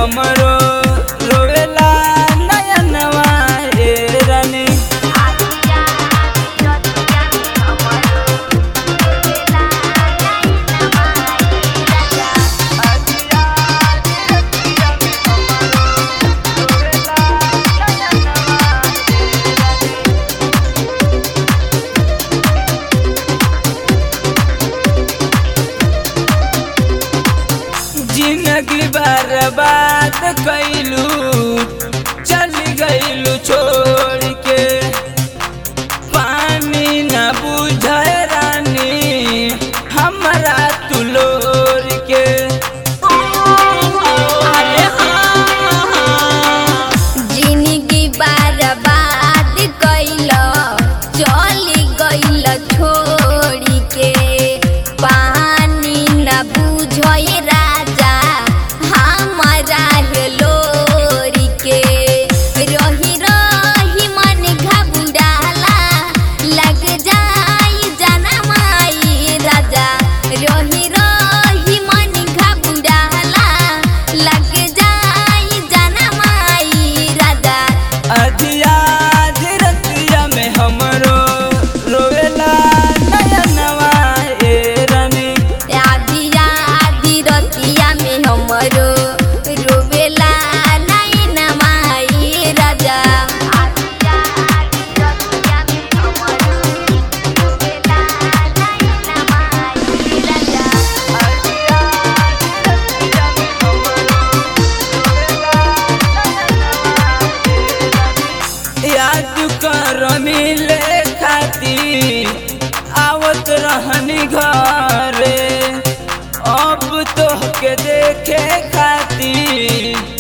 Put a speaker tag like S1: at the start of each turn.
S1: हमरो रोवेला नयनवा रे रानी जिंदगी बर्बाद कैलू चल गईलू छोड़ के पानी न बुझे रानी हमरा तुलोर के अरे हाँ, हाँ।
S2: जिंदगी बर्बाद कैल चली गइल छोड़ी के पानी न बुझे राजा हमारा हेलोरी के रही रही मन घबुराला लग जाई जनमाई राजा रही रही मन घबुराला लग जाई जनमाई राजा
S1: अधिया धीरतिया में हमरो रोवेला नयनवा ए रानी
S2: आधी आधी रतिया में हमरो रोवेला नैन माई राजा
S1: याद कर मिले खातिर आवत रहनी घरे अब तो के देखे खातिर